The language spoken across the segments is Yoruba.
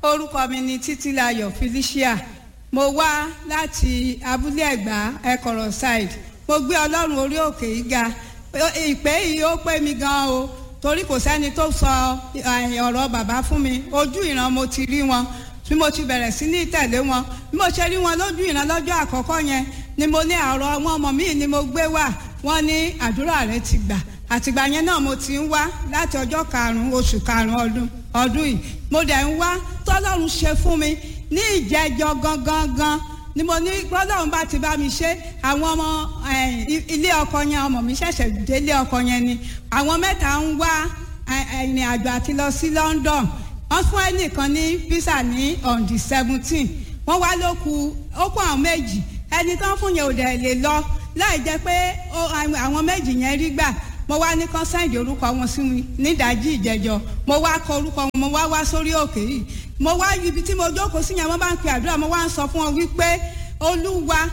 orúkọ mi ni títílayọ̀ felicia mo wá láti abúlé ẹ̀gbá ẹ̀kọ̀rọ̀ side mo gbé ọlọ́run orí òkè yìí ga ìpè yìí ó pé mi gan o torí kò sẹ́ni tó sọ ọ̀rọ̀ bàbá fún mi ojú ìran mo ti rí wọn bí mo ti bẹ̀rẹ̀ sí ní tẹ̀lé wọn bí mo ṣe rí wọn lójú ìran lọ́jọ́ àkọ́kọ́ yẹn ni mo ní àrọ̀ wọn ọmọ mi ni mo gbé wá wọn ní àdúrà rẹ ti gbà àtìgbà yẹn náà mo ti ń wá láti ọjọ́ karùn-ún oṣù karùn-ún ọdún ọdún yìí mo dẹ̀ ń wá tọ́lọ́run ṣe fún mi ní ìjẹ́jọ́ gangan gan ni mo ní gbọ́dọ̀ bá ti bá mi ṣe àwọn ọmọ ilé ọkọ yẹn ọmọ mi ṣẹ̀ṣẹ̀ délé ọkọ yẹn ni àwọn mẹ́ta ń wá ìrìn àjò àti lọ sí London wọ́n fún ẹnìkan ní visa ní on the seventeen wọ́n wá ló kù ó kù àwọn méjì ẹni tán fún yẹn ò dẹ̀ lè lọ láì jẹ́ pé àwọn méjì yẹn rí gbà mo wá ní kán sáìdì orúkọ wọn sí mi nídàájí ìjẹjọ mo wá kọ orúkọ wọn mo wá wá sórí òkè yìí mo wá ibi tí mo jókòó sí yẹn mo bá ń pe àdúrà mo wá ń sọ fún wọn wípé olúwa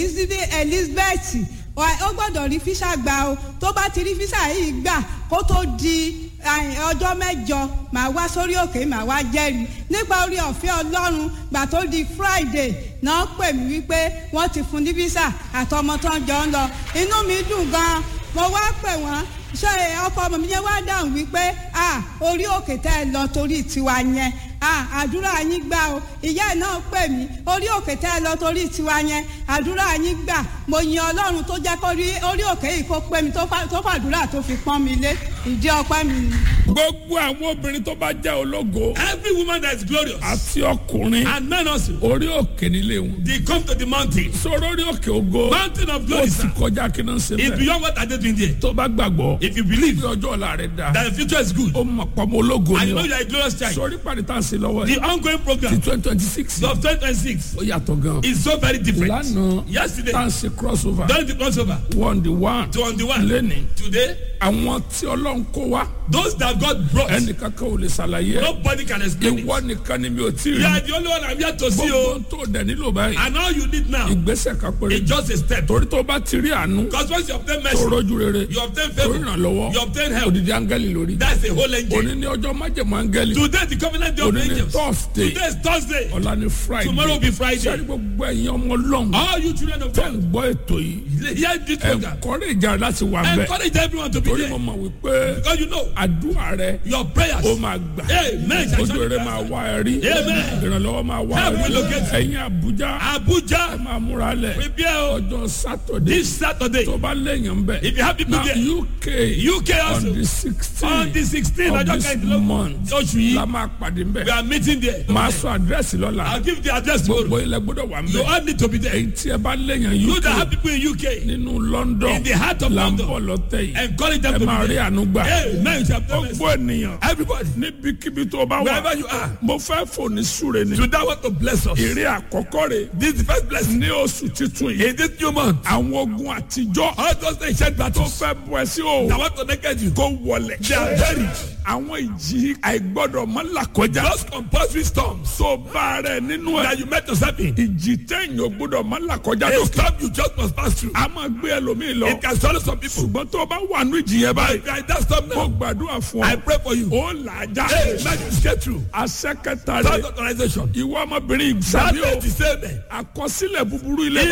elizabeth ó gbọ́dọ̀ rí físà gbà o tó bá ti rí físà yìí gbà kó tó di ọjọ́ mẹ́jọ màá wá sórí òkè màá wá jẹ́rìí nípa orí ọ̀fẹ́ ọlọ́run gbà tó di friday náà pè mí wípé wọ́n ti fún ní físà àtọmọ tó ń jọ ń lọ inú mi dùn gan-an mo wá pè wọ́n ṣé ọkọ ọmọ mi yẹn wá dáhùn wípé ah orí òkè tẹ́ ẹ lọ torí tiwa yẹn ah àdúrà yín gbà o ìyá ẹ̀ náà pè mí orí òkè tẹ́ ẹ lọ torí tiwa yẹn àdúrà yín gbà mo yin ọlọ́run tó jẹ́ kó rí orí òkè yìí kó pè mí tó fàdúrà tó fi pọ́n mi lé ìdí ọpẹ́ mi ni. gbogbo àwọn obìnrin tó bá jẹ́ ológo. every woman that is glorious. àti ọkùnrin. and men also. orí òkè nílé wọn. they come to the mountain. sọ̀rọ̀ orí òkè ògo. mountain of glory ó sir. ti kọjá kí náà ṣe bẹ́ẹ̀. it's beyond what I dey doing there. tó bá gbàgbọ́. if you believe bí ọjọ́ ọ̀la rẹ̀ da. that the future is good. ó mọ̀ pọ̀mọ́ ológo and ni you know ọ. you are a glorious child. sọ̀rí pàdé tá à ń ṣe lọ́wọ́ the yìí. ongoing ti program twenty twenty six. of twenty twenty six ó yàtọ̀ gan. is so very different. lánàá yesterday tá à ń ṣe cross over. during the crossover one the one. to on the one lẹ́ni. today àwọn tí ọlọ́run kó wá. those that God brought ẹnìkan kan ò lè ṣàlàyé. nobody can explain ìwọ it. nìkan ni mi ò tí ì you are rí. the only one I'm here to see gbogbo o tó dẹ̀ nílò báyìí. and all you need now ìgbésẹ̀ kan péré. is just a step. torí tó bá ti rí àánú. because once you obtain tó mercy rọ́jú rere. you obtain tó favour ìrànlọ́wọ́. you obtain help odidi angẹ́lì lórí. that's a whole angel. òní ní ọjọ́ májèmọ́ angẹ́lì. today the covenant day of òní ní angels thursday. today is Thursday ọ̀la ní friday. tomorrow will be Friday. sẹ́ni gbogbo ẹ̀yin ọmọ ọlọ́run. all you children of tó ń God gbọ́ ètò yìí. hear this program ẹ̀kọ́rẹ́ ìjà láti wà bẹ́ẹ̀. encourage everyone to be torí mo there mọ̀ wípé because you know àdúrà rẹ your prayers ó máa gbà. Amen. ojú rẹ máa wá ẹ rí. Amen. ìrànlọ́wọ́ máa wá ẹ Help will rí. locate ẹ̀yin àbújá. ẹ Abuja máa múra lẹ̀. prepare o ọjọ́ sátọ̀dé. this Saturday tó bá lẹ́yìn ń bẹ̀. if you have people na there uk UK on also the sixteen on the sixteen of ọjọ́ this kẹrìndínlógún month oṣù la yìí máa pàdé ń we bẹ̀. are meeting there máa sọ àdírẹ́sì I'll lọ́la. give the address gbogbo tomorrow ilẹ̀ gbọ́dọ̀ wà ń you bẹ̀. all need to be there èyí tí ẹ bá lẹ́yìn you that uk have people in UK nínú london in the heart of là ń London bọ̀ lọ́tẹ̀ yìí. encourage them ẹ to máa be rí there àánú gbà. amen you shall obtain mercy gbogbo ènìyàn everybody níbikíbi tó bá wà. wherever you are mo fẹ́ fòní súre ni. to that want to bless us èrè àkọ́kọ́ rẹ̀ this is the first blessing ní oṣù titun yìí. in this new month àwọn ogun àtijọ́ all those ancient tó battles fẹ́ bọ̀ ẹ́ sí o. that want to naked you kó wọlẹ̀. they are buried àwọn ìjì àìgbọ́dọ̀ mọ́ làkọjá. those compulsory storms tó bá rẹ̀ nínú ẹ̀. that you met yourself in ìjì tẹ̀yìn ò gbọ́dọ̀ mọ́ làkọjá a lókè. storm you just must pass through a máa gbé ẹlòmíì lọ. it can swallow some people ṣùgbọ́n tó o bá wà nínú ìjì yẹn báyìí. if you are in that storm mo now gbàdúrà fún I ọ. pray for you ó là á já. hey man you get through àṣẹ kẹta third rẹ̀ authorization ìwọ ọmọbìnrin that ìgbàlẹ́ day o. the same day àkọsílẹ̀ búburú ilé